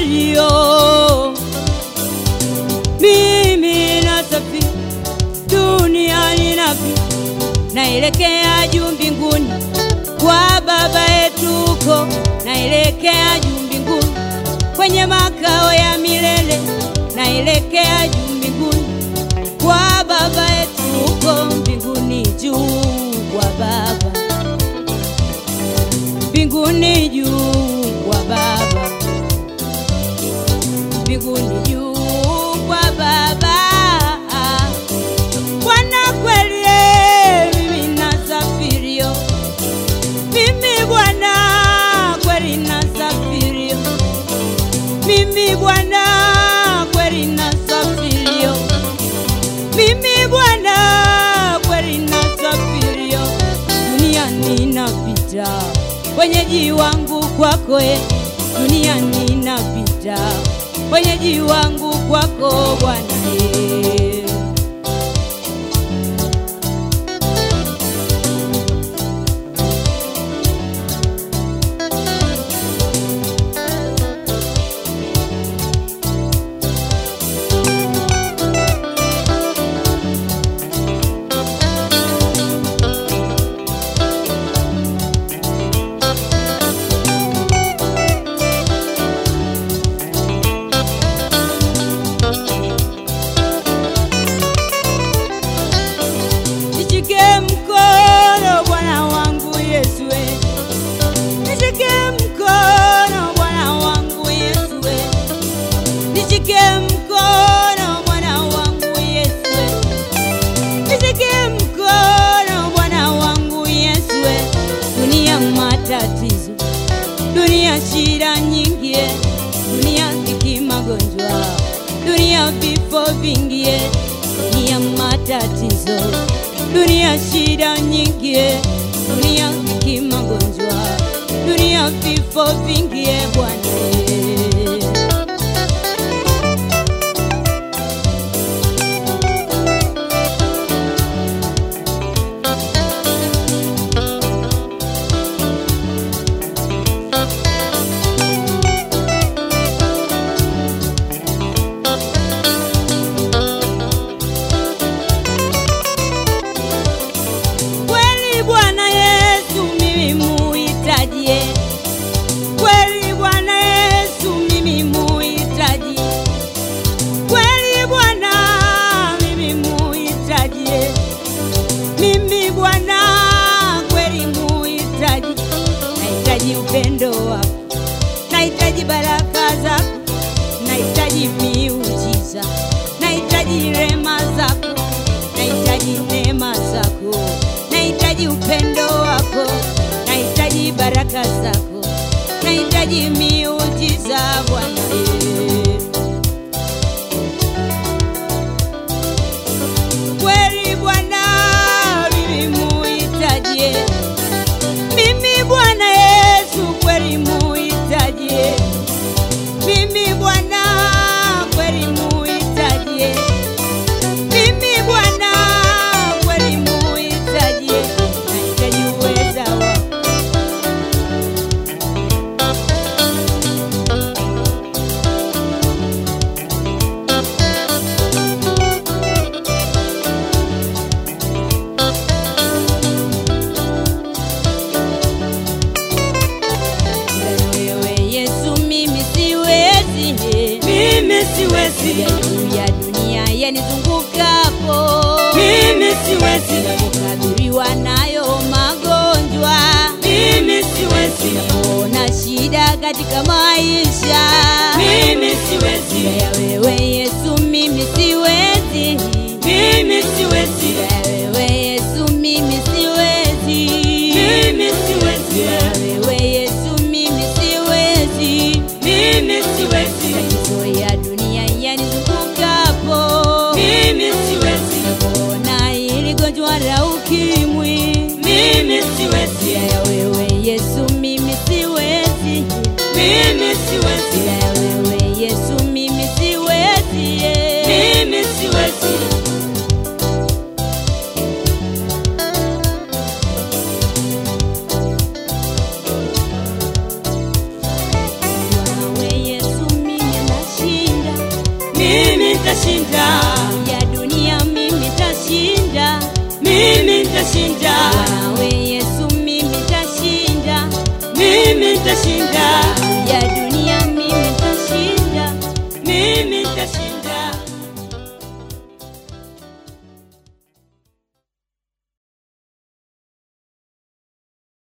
nasafirio, mimi nasafiri duniani napita, naelekea juu mbinguni kwa Baba yetu huko, naelekea juu mbinguni kwenye makao ya milele, naelekea juu mbinguni kwa Baba yetu huko mbinguni juu kwa Baba, mbinguni juu kwa Baba, mbinguni juu kwa Baba. Bwana kweli, eh, mimi nasafirio, mimi Bwana kweli nasafirio, mimi Bwana kweli nasafirio, mimi Bwana kweli nasafirio, duniani napita, wenyeji wangu kwako, eh, duniani napita, wenyeji wangu kwako Bwana eh. Nishike mkono Bwana wangu Yesu, we. nishike mkono Bwana wangu Yesu, we. nishike mkono Bwana wangu Yesu, we. nishike mkono Bwana wangu Yesu, we. dunia matatizo, dunia shida nyingi, eh. dunia dhiki, magonjwa, dunia vifo vingi, eh. dunia matatizo, dunia shida nyingi, eh. dunia dhiki, magonjwa, dunia vifo vingi, eh, Bwana eh. Kweli Bwana Yesu mimi muhitaji, kweli Bwana Yesu mimi muhitaji, kweli Bwana mimi muhitaji, mimi Bwana kweli muhitaji, nahitaji upendo wako, nahitaji baraka zako, nahitaji miujiza, nahitaji rema zako, nahitaji neema zako, nahitaji upendo wako, nahitaji baraka zako, nahitaji miujiza Bwana. eh. Kweli Bwana mimi muhitaji, mimi Bwana Yesu kweli muhitaji, mimi Bwana kweli muhitaji, mimi Bwana kweli muhitaji, nahitaji uweza wako wewe Yesu, mimi siwezi, Mimi siwezi, ya juu ya dunia yanizungukapo, mimi siwezi, kukadhuriwa nayo magonjwa, mimi siwezi, ona shida katika maisha mimi siwezi, ya wewe Yesu, mimi siwezi, mimi siwezi, ya wewe Yesu, mimi siwezi, mimi siwezi, ya wewe Yesu, mimi siwezi mimi siwezi, Matatizo ya dunia yanizungukapo, mimi siwezi, ona hili gonjwa la ukimwi, mimi siwezi, ya wewe Yesu, mimi siwezi, mimi siwezi, nitashinda, ya dunia mimi tashinda mimi nitashinda,